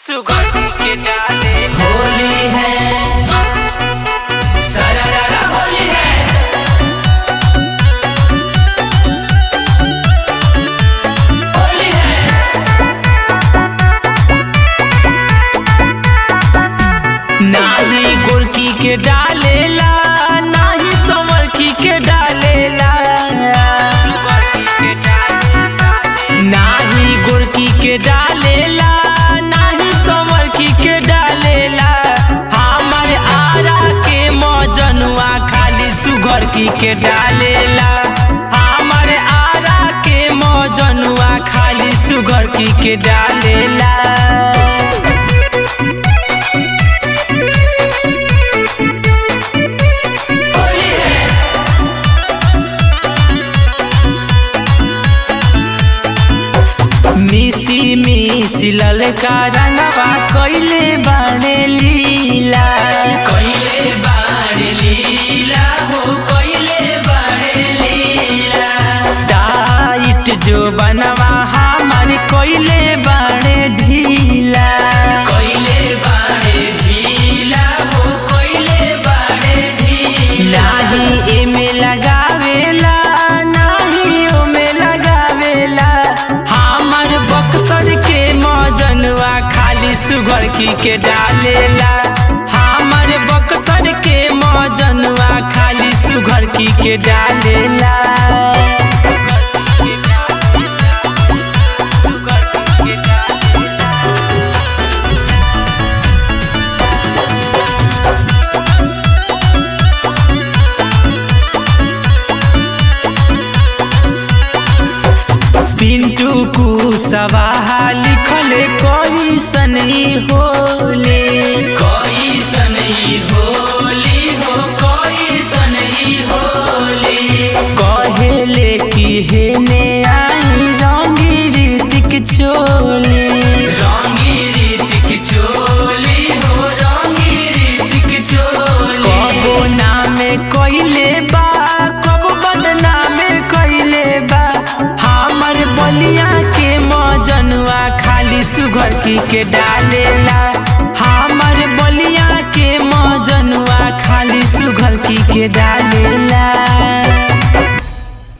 सुगर के डाले होली है सरररा होली है होली है नाही गोरकी के डालेला नाही संवरकी के डालेला नाही गोरकी के डालेला नाही संवरकी के डालेला हमर आरा के मजनुआ खाली सुगर की के डालेला हमर आरा के मजनुआ खाली सुगर की के डालेला होली है मिसी मिसी ललका रंगवा कइले बाणे लीला कइले बाड़े लीला हो कइले बाड़े लीला टाइट जो बनवा हमार कइले बाणे ढीला कइले बाड़े ढीला हो कइले बाड़े ढीला नाही एमे लगावेला नाही ओमे लगावेला हमर बक्सर के मजनुआ खाली सुगर की के डालेला हमर बक्सर के मजनुआ खाली सुगर की के डालेला पिंटू कुशवाहा लिखले कई सनी होले कैसन ई होली हो कैसन ई होली कहेले कि हेने आई रंगी रीतिक चोले रंगी रीतिक चोली हो रंगी रीतिक चोली कबो नामे कइले बा कबो बदनामे कइले बा हमर बलिया के मजनुआ खाली सुगर की के डालेला हमर बलिया के मजनुआ खाली सुगर की के डालेला